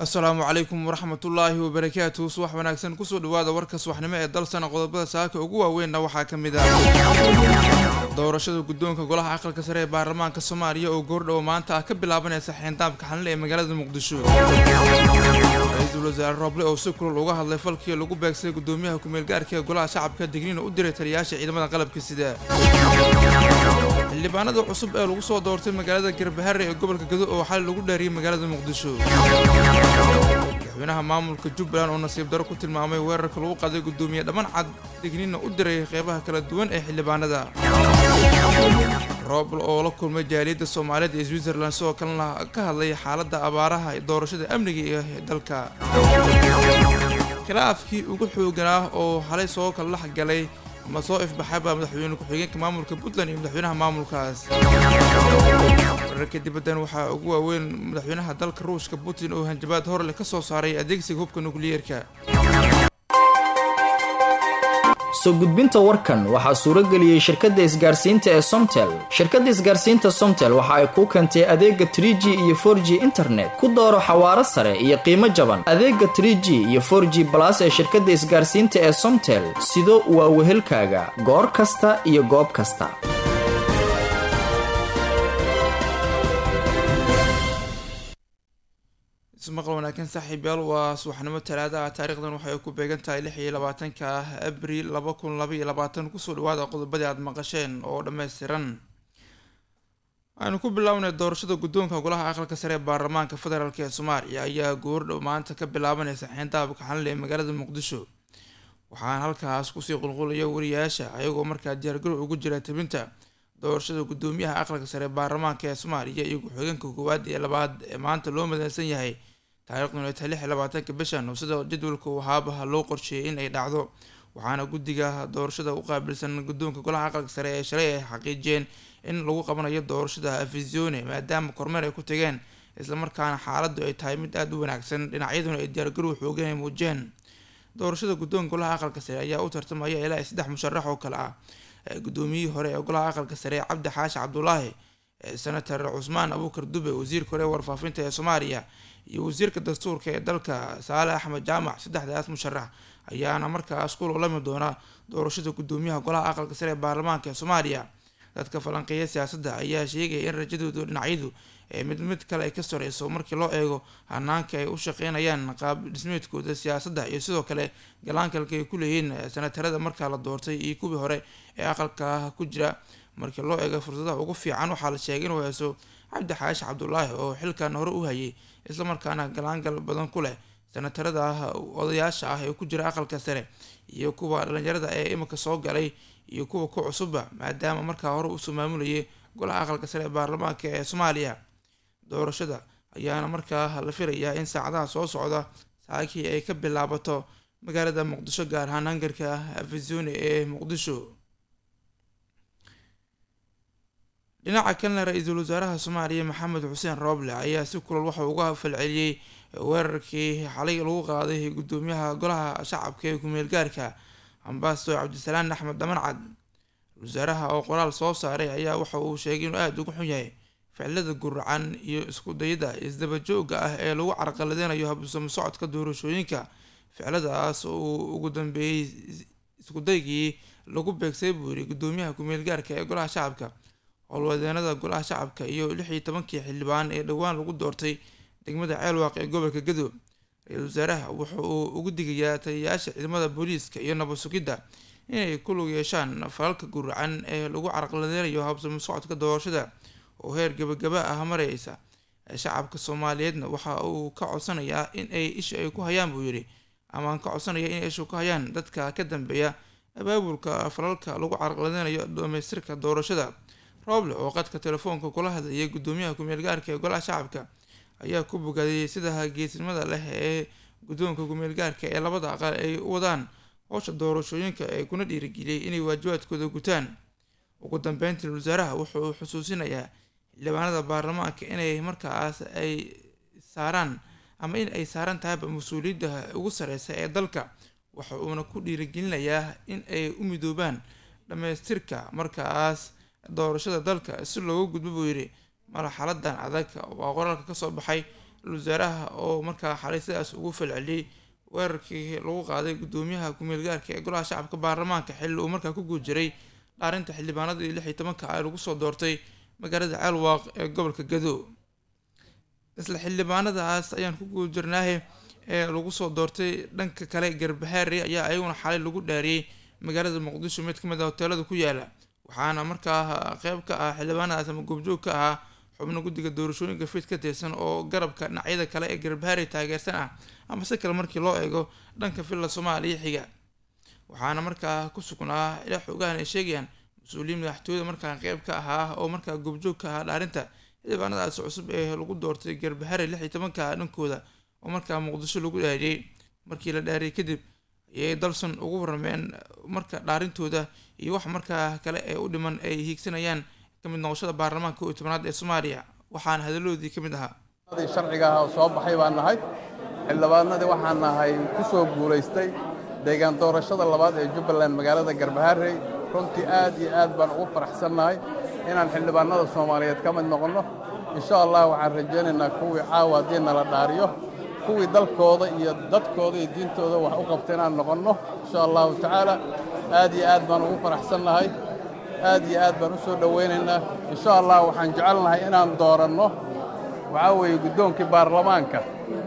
asalaamu calaykum waraxmatullaahi wabarakaatu subax wanaagsan kusoo dhawaada warka subaxnimo ee dalsana qodobada saaka ugu waaweynna waxaa ka mid ah doorashada guddoonka golaha aqalka sare ee baarlamaanka soomaaliya oo goordhowo maanta ah ka bilaabanaysa xeyndaabka xalinle ee magaalada muqdisho ra-iisul wasaare rooble oo si kulul uga hadlay falkii lagu beegsay guddoomiyaha ku-meel gaarka ee golaha shacabka digniina u diray taliyayaasha ciidamada qalabka sida xildhibaanada cusub ee lagu soo doortay magaalada garbahare ee gobolka gado oo xali lagu dhaariyay magaalada muqdisho madaxweynaha maamulka jubbaland oo nasiib daro ku tilmaamay weerarka lagu qaday guddoomiye dhamman cad digniina u diray qeybaha kala duwan ee xildhibaanada roobl oo la kulmay jaaliyadda soomaaliyeed ee switzerland sidoo kalena ka hadlay xaaladda abaaraha doorashada amniga iyo dalka khilaafkii ugu xooganaa oo xalay soo kala dhex galay ama soo ifbaxayba madaxweyne ku-xigeenka maamulka puntland iyo madaxweynaha maamulkaas wararka dibaddan waxaa ugu waaweyn madaxweynaha dalka ruushka putin oo hanjabaad horleh ka soo saaray adeegsiga hubka nukliyeerka soo gudbinta warkan waxaa suurageliyey shirkadda isgaarsiinta ee somtel shirkadda isgaarsiinta somtel waxa ay kuu keentay adeega trie g iyo for g internet ku dooro xawaaro sare iyo qiimo jaban adeega trie g iyo for g balas ee shirkadda isgaarsiinta ee somtel sido waa wehelkaaga goor kasta iyo goob kasta ismaqal wanaagsan saaxiibyaal waa subaxnimo talaada ah taarikhdan waxay ku beegan tahay lix iyo labaatanka abril laba kun laba iyo labaatan kusoo dhawaada qodobadii aada maqasheen oo dhammaystiran waxaynu ku bilownay doorashada guddoonka golaha aqalka sare ee baarlamaanka federaalk ee soomaaliya ayaa goordhow maanta ka bilaabanaysa xeyndaabka xalinle ee magaalada muqdisho waxaana halkaas kusii qulqulaya wariyaasha ayagoo markaa diyaargarow ugu jira tabinta doorashada guddoomiyaha aqalka sare ee baarlamaanka ee soomaaliya iyo ku-xigeenka koowaad iyo labaad ee maanta loo madeysan yahay taariikhduna tahay lix iyo labaatanka bishan oo sida jadwalka uu haabaha loo qorsheeyay in ay dhacdo waxaana guddiga doorashada u qaabilsan guddoonka golaha aqalka sare ee shalay ay xaqiijiyeen in lagu qabanayo doorashada afisione maadaama kormeer ay ku tageen islamarkaana xaaladdu ay tahay mid aada u wanaagsan dhinacyaduna ay diyaargarow xoogan ay muujiyeen doorashada guddoonka golaha aqalka sare ayaa u tartamaya ilaa saddex musharax oo kale ah guddoomiyihii hore ee golaha aqalka sare cabdi xaashi cabdulaahi senator cusmaan abuukar dube wasiirka hore ee warfaafinta ee soomaaliya iyo wasiirka dastuurka ee dalka saale axmed jaamac saddexdaas musharax ayaana markaas ku lolami doona doorashada guddoomiyaha golaha aqalka sare ee baarlamaanka ee soomaaliya dadka falanqeeya siyaasadda ayaa sheegaya in rajadoodu dhinacyadu ee mid mid kale ay ka sareyso markii loo eego hanaanka ay u shaqeynayaan qaab dhismeedkooda siyaasadda iyo sidoo kale galaankalka ay ku leeyihiin senatarada markaa la doortay iyo kuwii hore ee aqalka ku jira markii loo eego fursadaha ugu fiican waxaa la sheegay inuu heeso cabdi xaashi cabdulaahi oo xilkan hore u hayay islamarkaana galaangal badan ku leh senatarada odayaasha ah ee ku jira aqalka sare iyo kuwa dhalinyarada ee imika soo galay iyo kuwa ku cusubba maadaama markaa hore usoo maamulayay golaha aqalka sare ee baarlamaanka ee soomaaliya doorashada ayaana markaa la filayaa in saacadaha soo socda saakii ay ka bilaabato magaalada muqdisho gaar ahaan hangarka afisone ee muqdisho dhinaca kalena ra-iisul wasaaraha soomaaliya maxamed xuseen rooble ayaa si kulal waxa uga falceliyey weerarkii xalay lagu qaaday guddoomiyaha golaha shacabka ee ku-meel gaarka ambasador cabdisalaan axmed dhamancad wasaaraha oo qoraal soo saaray ayaa waxa uu sheegay inuu aada uga xun yahay ficilada guracan iyo isku dayada isdaba joogga ah ee lagu carqaladeynayo habsamo socodka doorashooyinka ficiladaas uu ugu dambeeyey iskudaygii lagu beegsay buu yiri guddoomiyaha ku-meel gaarka ee golaha shacabka howlwadeenada golaha shacabka iyo lix iyo tobankii xildhibaan ee dhowaan lagu doortay degmada ceelwaaq ee gobolka gadow ra-iisul wasaaraha wuxa uu ugu digayaa taliyayaasha ciidamada booliiska iyo nabad sugidda inay ku lug yeeshaan falalka guracan ee lagu carqaladeynayo habsamo socodka doorashada oo heer gabagaba ah mareysa shacabka soomaaliyeedna waxa uu ka codsanayaa in ay isha ay ku hayaan buu yidhi amaan ka codsanaya inay isha ku hayaan dadka ka dambeeya abaabulka falalka lagu carqaladeynayo dhamaystirka doorashada rooble oo qadka telefoonka kula hadlayay guddoomiyaha ku-meel gaarka ee golaha shacabka ayaa ku bogaadiyey sida geesnimada leh ee guddoonka ku-meel gaarka ee labada aqal ay u wadaan howsha doorashooyinka ee kuna dhiirigeliyay inay waajibaadkooda gutaan ugu dambeyntii wasaaraha wuxuu xusuusinayaa xildhibaanada baarlamaanka inay markaas ay saaraan ama in ay saaran tahayba mas-uuliyadda ugu sareysa ee dalka waxa uuna ku dhiirigelinayaa in ay u midoobaan dhammaystirka markaas doorashada dalka si looga gudbo buu yidhi marxaladan adag waa qoraalka kasoo baxay wasaaraha oo markaa xalay sidaas ugu falceliyey weerarkii lagu qaaday guddoomiyaha ku-meel gaarka ee golaha shacabka baarlamaanka xilli uu markaa ku guud jiray dhaarinta xildhibaanadii lix iyo tobanka ay lagu soo doortay magaalada ceelwaaq ee gobolka gado isla xildhibaanadaas ayaan ku guud jirnaahe ee lagu soo doortay dhanka kale garbahaare ayaa ayaguna xalay lagu dhaariyey magaalada muqdisho mid kamid ah hoteelada ku yaala waxaana markaa qeyb ka ah xildhibaanadaas ama goobjoog ka ahaa xubno guddiga doorashooyinka fiid ka tirsan oo garabka dhinacyada kale ee garbahaare taageersan ah ama si kale markii loo eego dhanka villa soomaaliya xiga waxaana markaa ku sugnaa ilaa xoogahan ay sheegayaan mas-uuliyiin madaxtooyada markaa qeyb ka ahaa oo markaa goobjoog ka ahaa dhaarinta xildhibaanadaas cusub ee lagu doortay garbahare lix iyo tobanka dhankooda oo markaa muqdisho lagu dhaariyey markii la dhaariyey kadib ayay dalson ugu warrameen marka dhaarintooda iyo wax markaa kale ee u dhiman ay hiigsanayaan kamid noqoshada baarlamaanka kow iyo tobanaad ee soomaaliya waxaana hadaladoodii ka mid ahaa sharciga ah oo soo baxay baan nahay xildhibaanadii waxaan nahay ku soo guulaystay deegaan doorashada labaad ee jubbaland magaalada garbaharey runtii aad iyo aad baan ugu faraxsannahay inaan xildhibaanada soomaaliyeed ka mid noqonno insha allah waxaan rajaynaynaa kuwii caawa haddii nala dhaariyo kuwii dalkooda iyo dadkooda iyo diintooda wax u qabta inaan noqonno insha allahu tacaala aad iyo aad baan ugu faraxsannahay aad iyo aad baan u soo dhowaynaynaa insha allah waxaan jecelnahay inaan dooranno waxaa weeye guddoonkii baarlamaanka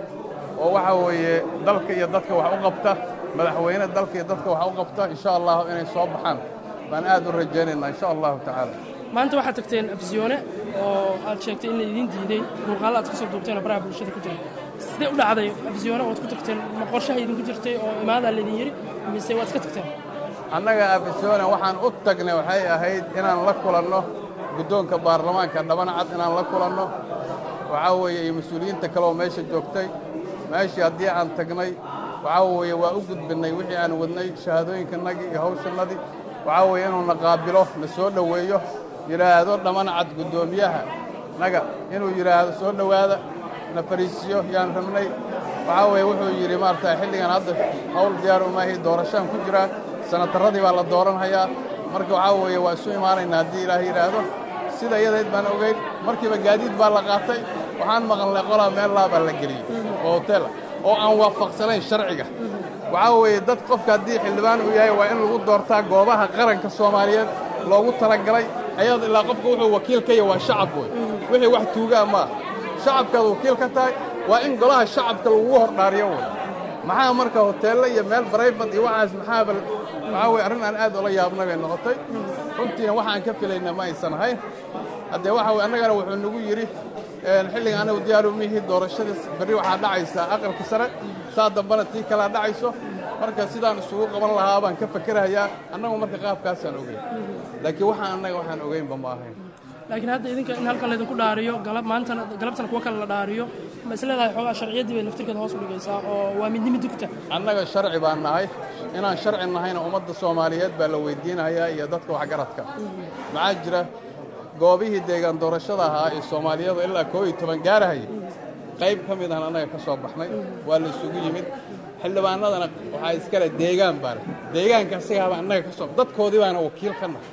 oo waxaa weeye dalka iyo dadka wax u qabta madaxweyne dalka iyo dadka wax u qabta insha allahu inay soo baxaan baan aad u rajaynaynaa insha allahu tacaala maanta waxaad tagteen afsiyoone oo aad sheegtay in la idiin diiday muuqaalo aad ka soo duubteen oo baraha bulshada ku jira sidee u dhacday afsiyoone ood ku tagteen ma qorshaha idinku jirtay oo imaadaa laydin yidhi mise waad iska tagteen annaga afisyoone waxaan u tagnay waxay ahayd inaan la kulanno guddoonka baarlamaanka dhabanacad inaan la kulanno waxaa weeye iyo mas-uuliyiinta kale oo meesha joogtay meeshii haddii aan tagnay waxaa weeye waa u gudbinnay wixii aan wadnay shahaadooyinkannagii iyo hawshannadii waxaa weeye inuu na qaabilo na soo dhoweeyo yidhaahdo dhamanacad guddoomiyaha naga inuu yidhaahdo soo dhowaada na fariisiyo yaan rabnay waxaa weeye wuxuu yidhi maarata xilligan hadda hawl diyaar umaahi doorashaan ku jiraa sanatarradii baa la dooranhayaa marka waxaa weeye waa isu imaanaynaa haddii ilaahay yidhaahdo sida iyadayd baan ogayn markiiba gaadiid baa la qaatay waxaan maqalnay qolaa meel laa baa la geliyey oo hotela oo aan waafaqsanayn sharciga waxaa weeye dad qofka haddii xildhibaan uu yahay waa in lagu doortaa goobaha qaranka soomaaliyeed loogu talagalay ayado ilaa qofka wuxuu wakiil ka yahay waa shacab wey wixii wax tuugaa maa shacabkaad wakiil ka tahay waa in golaha shacabka lagugu hordhaariyo wey maxaa marka hoteelle iyo meel barayfad iyo waxaas maxaaba waxaa weye arrin aan aad ula yaabnay bay noqotay runtiina waxaan ka filayna ma aysan ahayn haddee waxa weye annagana wuxuu nagu yidhi xilliga anagu diyaaru mihii doorashadiis berri waxaa dhacaysaa aqalka sare saa dambana tii kalaa dhacayso marka sidaan isugu qaban lahaa baan ka fakerahayaa annagu marka qaabkaasaan ogeyn laakiin waxaan annaga waxaan ogeynba ma ahayn laakiin hadda idinka in halkan laydinku dhaariyo galab maantana galabtana kuwa kale la dhaariyo ma is leedahay xoogaa sharciyaddii bay laftirkeeda hoos u dhigaysaa oo waa midnimi dugta annaga sharci baan nahay inaan sharci nahayna ummadda soomaaliyeed baa la weydiinayaa iyo dadka waxgaradka maxaa jira goobihii deegaan doorashada ahaa ee soomaaliyadu ilaa koo iyo toban gaarahaya qayb ka mid ahan annaga ka soo baxnay waa la isugu yimid xildhibaanadana waxaa iskale deegaan baale deegaanka asagaaba annaga ka soo dadkoodii baana wakiil ka nahay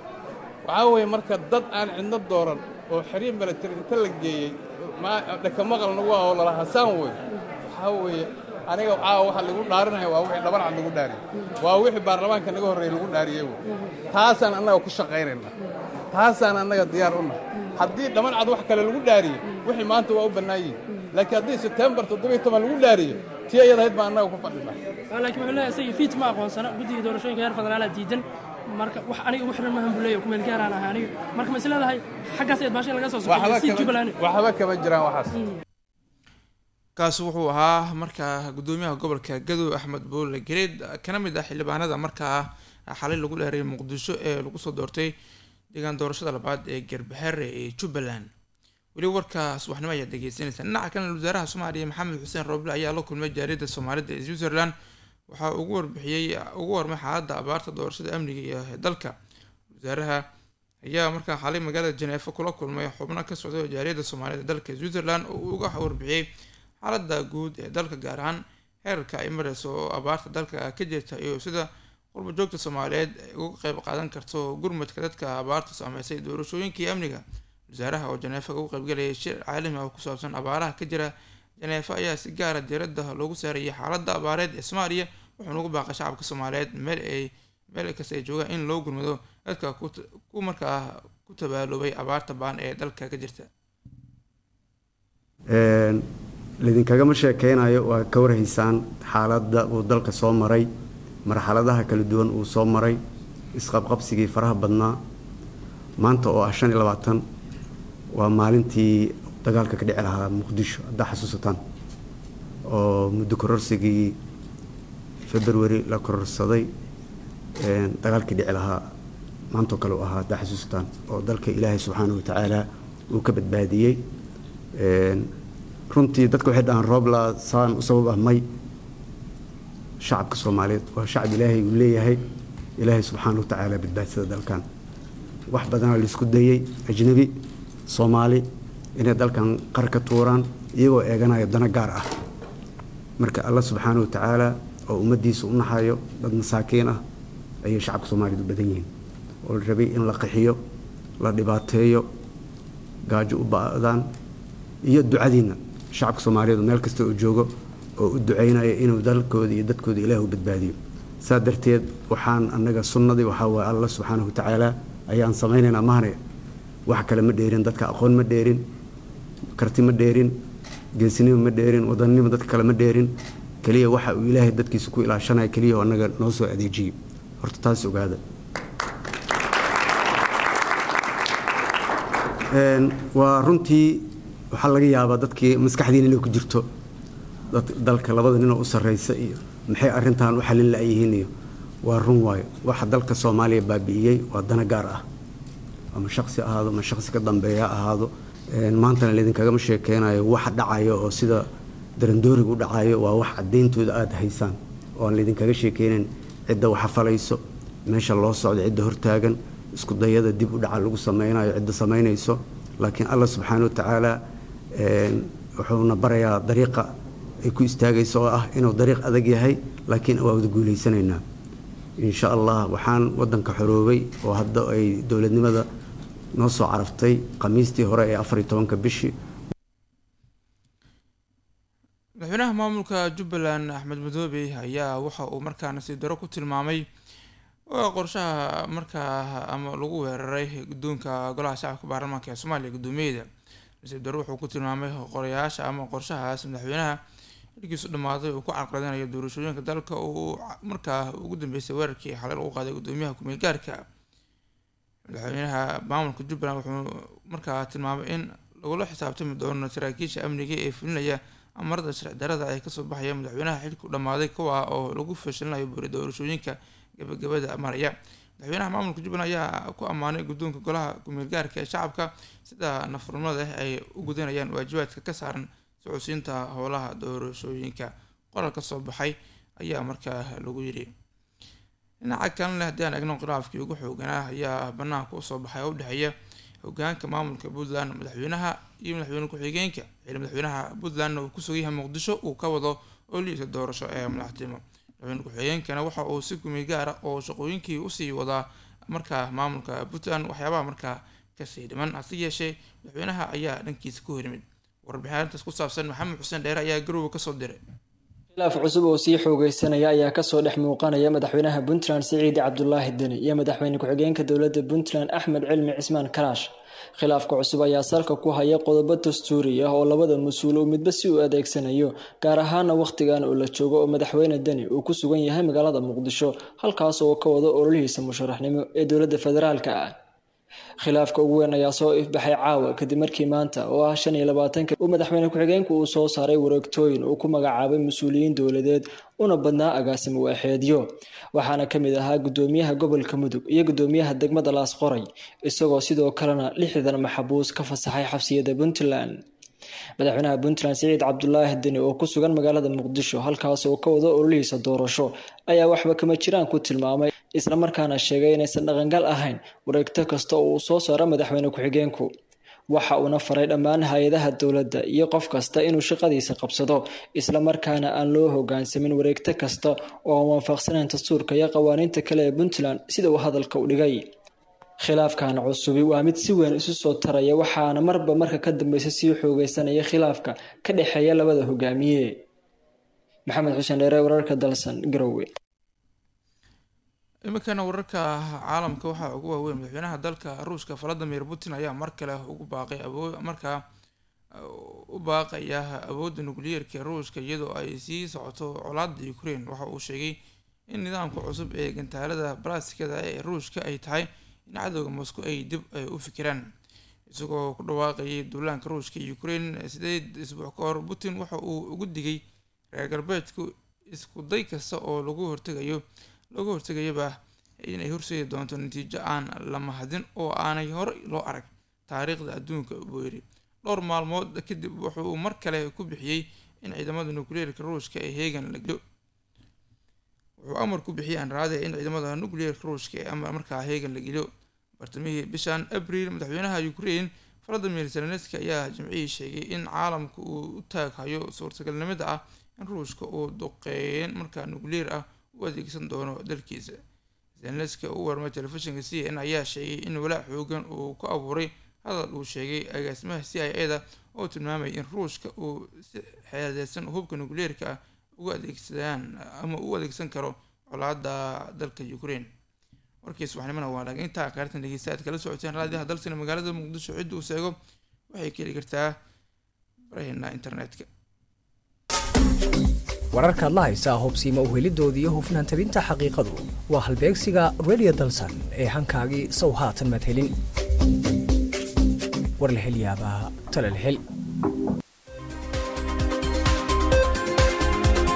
waxaa weeye marka dad aan cidno dooran oo xiriir milatari inta la geeyey dhakamaqal nagu ah oo lala hasaan wey waxaa weeye aniga caawa waxa lagu dhaarinaya waa wixii dhabanacad lagu dhaariyey waa wixii baarlamaanka naga horreeyey lagu dhaariyey wey taasaan annaga ku shaqaynaynaa taasaan annaga diyaar u nahay haddii dhabancad wax kale lagu dhaariyo wixii maanta waa u bannaan yihin laakiin haddii sebtembar toddobiyo toban lagu dhaariyo tii iyadahayd baan annaga ku fadhinaa laakiin wuxuu leeyahay isagii fiit ma aqoonsana guddiga doorashooyinka heer federaalaa diidan marka wax aniga ugu xiran mahan buu leeyahay kumeel gaaraan ahaa aniga marka ma is leedahay xaggaas eed baashin laga soo socoyo si jubbaland waxba kama jiraan waxaas kaasi wuxuu ahaa markaa guddoomiyaha gobolka gadow axmed boole gareed kana mid ah xildhibaanada markaa xalay lagu dheeray muqdisho ee lagu soo doortay deegaan doorashada labaad ee garbaxare ee jubbaland weli warka subaxnimo ayaad dhegeysanaysaa dhinaca kalena wasaaraha soomaaliya maxamed xuseen rooble ayaa la kulmay jaariyadda soomaalida ee switzerland waxaa ugu warbixiyey ugu warmay xaaladda abaarta doorashada amniga iyo dalka wasaaraha ayaa markaa xalay magaalada janeefo kula kulmay xubno ka socda jaariyadda soomaalida dalka switzerland oo uu uga warbixiyey xaaladda guud ee dalka gaar ahaan heerarka ay mareyso oo abaarta dalka ka jirta iyo sida qurba joogta soomaaliyeed ay uga qeyb qaadan karto gurmadka dadka abaarta saameysay doorashooyinkii amniga wasaaraha oo janeefa ugu qaybgalayay shir caalami ah oo ku saabsan abaaraha ka jira janeefa ayaa si gaara diiradda loogu saarayay xaaladda abaareed ee soomaaliya wuxuuna ugu baaqay shacabka soomaaliyeed meel ay meel kasta ay joogaan in loo gurmado dadka ku markaa ku tabaaloobay abaarta baan ee dalka ka jirta laidinkagama sheekeynayo waa ka warhaysaan xaaladda uu dalka soo maray marxaladaha kala duwan uu soo maray isqabqabsigii faraha badnaa maanta oo ah shan iyo labaatan waa maalintii dagaalka ka dhici lahaa muqdisho haddaa xasuusataan oo muddo kororsigii february la kororsaday dagaalkii dhici lahaa maantoo kale u ahaa haddaa xasuusataan oo dalka ilaahay subxaana wa tacaala uu ka badbaadiyey runtii dadka waxay dhahaan roobla saan u sabab ah may shacabka soomaaliyeed waa shacab ilaahay uu leeyahay ilaahay subxaana wa tacaala badbaadsada dalkan wax badanaa laisku dayey ajnabi soomaali inay dalkan qar ka tuuraan iyagoo eeganaya dana gaar ah marka alla subxaana wa tacaala oo ummaddiisa u naxayo dad masaakiin ah ayay shacabka soomaaliyeed u badan yihiin oo la rabay in la qixiyo la dhibaateeyo gaajo u ba'daan iyo ducadiinna shacabka soomaaliyeed meel kasta oo joogo oo u ducaynaya inuu dalkooda iyo dadkooda ilaah u badbaadiyo saa darteed waxaan annaga sunnadii waxaa waaye alla subxaanahu wa tacaala ayaan samaynaynaa mahane wax kale ma dheerin dadka aqoon ma dheerin karti ma dheerin geesinimo ma dheerin wadannimo dadka kale ma dheerin keliya waxa uu ilaahay dadkiisa ku ilaashanaya keliya oo annaga noo soo adeejiyey horta taas ogaada waa runtii waxaa laga yaabaa dadkii maskaxdiina inay ku jirto dalka labada ninoo u sarreysa iyo maxay arrintan u xalin la-yihiin iyo waa run waayo waxa dalka soomaaliya baabi'iyey waa dana gaar ah ama shaqsi ahaado ama shaqsi ka dambeeya ahaado maantana laidinkagama sheekeynayo waxa dhacayo oo sida darandooriga u dhacayo waa wax cadayntooda aada haysaan oo aan laydinkaga sheekeynayn cidda waxa falayso meesha loo socdo cidda hortaagan isku dayada dib u dhaca lagu sameynayo cidda samaynayso laakiin allah subxaana wa tacaala wuxuuna barayaa dariiqa ay ku istaagayso oo ah inuu dariiq adag yahay laakiin waa wada guulaysanaynaa insha allah waxaan wadanka xoroobay oo hadda ay dowladnimada noo soo caraftay khamiistii hore ee afar iyo tobanka bishii madaxweynaha maamulka jubbaland axmed madoobe ayaa waxa uu markaa nasiib daro ku tilmaamay qorshaha markaa ama lagu weeraray guddoonka golaha shacabka baarlamaanka ee soomaaliya guddoomiyeeda nasiib daro wuxuu ku tilmaamay qorayaasha ama qorshahaas madaxweynaha xilkiisu dhammaaday uu ku carqaladinayo doorashooyinka dalka uu markaa ugu dambeysay weerarkii xalay lagu qaaday guddoomiyaha ku-meel gaarka madaxweynaha maamulka jubbaland wuxuu markaa tilmaamay in lagula xisaabtami doono saraakiisha amniga ee fulinaya amarada sharci darada ay kasoo baxaya madaxweynaha xilku dhammaaday kuwa oo lagu fashilinayo buri doorashooyinka gabagabada maraya madaxweynaha maamulka jubbaland ayaa ku ammaanay guddoonka golaha ku-meel gaarka ee shacabka sida nafurnimada ay u gudanayaan waajibaadka ka saaran socodsiinta howlaha doorashooyinka qoral ka soo baxay ayaa markaa lagu yidhi dhinaca kalena haddii aan egno khilaafkii ugu xooganaa ayaa banaanka usoo baxay oo udhexeeya hogaanka maamulka puntland madaxweynaha iyo madaxweyne ku-xigeenka xili madaxweynaha puntlandna uu ku sugan yahay muqdisho uu ka wado oliisa doorasho ee madaxtimo madaxweyne ku-xigeenkana waxa uu si gumi gaara oo shaqooyinkii usii wadaa markaa maamulka puntland waxyaabaha markaa kasii dhiman hase yeeshee madaxweynaha ayaa dhankiisa ku horimid warbixintaas ku saabsan maxamed xuseen dheere ayaa garowe kasoo diray khilaaf cusub oo sii xoogeysanaya ayaa kasoo dhex muuqanaya madaxweynaha puntland siciidi cabdulaahi deni iyo madaxweyne ku-xigeenka dowladda puntland axmed cilmi cismaan karaash khilaafka cusub ayaa salka ku haya qodobo dastuuri ah oo labada mas-uul uu midba si uu adeegsanayo gaar ahaana wakhtigan oo la joogo oo madaxweyne deni uu ku sugan yahay magaalada muqdisho halkaas oo ka wado ololihiisa musharaxnimo ee dowladda federaalka ah khilaafka ugu weyn ayaa soo ifbaxay caawa kadib markii maanta oo ah shan iyo labaatanka uu madaxweyne ku-xigeenku uu soo saaray wareegtooyin uu ku magacaabay mas-uuliyiin dowladeed una badnaa agaasimo waaxeedyo waxaana ka mid ahaa guddoomiyaha gobolka mudug iyo guddoomiyaha degmada laasqoray isagoo sidoo kalena lixdan maxabuus ka fasaxay xabsiyada puntland madaxweynaha puntland siciid cabdulaahi deni oo ku sugan magaalada muqdisho halkaas oo ka wado ololihiisa doorasho ayaa waxba kama jiraan ku tilmaamay islamarkaana sheegay inaysan dhaqangal ahayn wareegto kasta oo uu soo saaro madaxweyne ku-xigeenku waxa uuna faray dhammaan hay-adaha dowladda iyo qof kasta inuu shaqadiisa qabsado islamarkaana aan loo hogaansamin wareegto kasta oo aan waafaqsanayn dastuurka iyo qawaaniinta kale ee puntland sida uu hadalka u dhigay khilaafkan cusubi waa mid si weyn isu soo taraya waxaana marba marka ka dambeysa sii xoogeysanaya khilaafka ka dhexeeya labada hogaamiye maxamed xuseen dheere wararka dalsan garowe iminkana wararka caalamka waxaa ugu waaweyn madaxweynaha dalka ruushka valadimir putin ayaa mar kale ugu baaqay markaa u baaqaya awoodda nukliyeerka ruushka iyadoo ay sii socoto colaada ukraine waxa uu sheegay in nidaamka cusub ee gantaalada balastikada ee ruushka ay tahay in cadowga moscow ay dib u fikiraan isagoo ku dhawaaqayay duulaanka ruushka iyo ukraine sideed isbuuc ka hor putin waxa uu ugu digay reer galbeedku isku day kasta oo lagu hortegayo lagu hortegayaba inay horseedi doonto natiijo aan la mahadin oo aanay horey loo arag taariikhda adduunka buu yidhi dhowr maalmood kadib wuxuu mar kale ku bixiyey in ciidamada nukliyeerka ruushka ay heegan la geliyo wuxuu amar ku bixiyey anraade in ciidamada nukliyeerka ruushka ee markaa heegan la geliyo bartamihii bishan abriil madaxweynaha ukraine valadimir zelenski ayaa jimcihii sheegay in caalamka uu u taaghayo suurtagalnimada ah in ruushka uu duqeyn markaa nukliyeer ah u adeegsan doono dalkiisa zelenski u warmay telefishinka c n ayaa sheegay in walaac xoogan uu ku abuuray hadal uu sheegay agaasimaha c i a da oo tilmaamay in ruushka uu si xeeladeysan hubka nukliyeerka ah uga adeegsadaan ama u adeegsan karo colaada dalka ukraine warkiis waxnimana waa dhaga intaa qaartan dhegeysta aad kala socoteen raadiyaha dalsina magaalada muqdisho cidda uu seego waxay ka heli kartaa baraheena internetka wararkaad la haysaa hubsiima uhelidoodii iyo hufnaan tabinta xaqiiqadu waa halbeegsiga radio dalsan ee hankaagii sow haatan madhelin war la hel yaabaa tala la hel